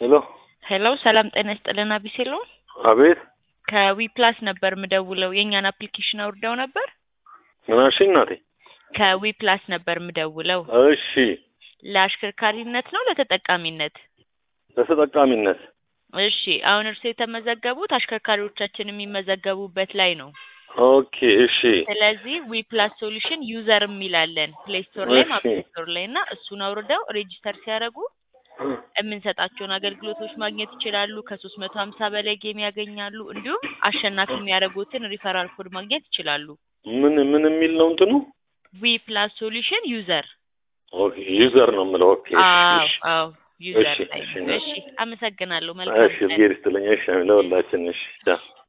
ሄሎ ሄሎ ሰላም ጤና ይስጥልን አቢሴሎ አቤት ከዊ ፕላስ ነበር ምደውለው የእኛን አፕሊኬሽን አውርደው ነበር ምን አልሽኝ እናቴ ከዊ ፕላስ ነበር ምደውለው እሺ ለአሽከርካሪነት ነው ለተጠቃሚነት ለተጠቃሚነት እሺ አሁን እርሱ የተመዘገቡት አሽከርካሪዎቻችን የሚመዘገቡበት ላይ ነው ኦኬ እሺ ስለዚህ ዊ ፕላስ ሶሉሽን ዩዘር የሚላለን ፕሌይ ስቶር ላይ እሺ። አፕ ስቶር ላይ እና እሱን አውርደው ሬጂስተር ሲያደርጉ የምንሰጣቸውን አገልግሎቶች ማግኘት ይችላሉ። ከሶስት መቶ ሀምሳ በላይ ጌም ያገኛሉ። እንዲሁም አሸናፊ የሚያደርጉትን ሪፈራል ኮድ ማግኘት ይችላሉ። ምን ምን የሚል ነው እንትኑ ዊ ፕላስ ሶሉሽን ዩዘር ኦኬ ዩዘር ነው የምለው ኦኬ አዎ እሺ አዎ ዩዘር እሺ፣ ላይ እሺ፣ እሺ አመሰግናለሁ መልካም እሺ ቀን። እግዜር ይስጥልኝ እሺ ለሁላችን እሺ ቻው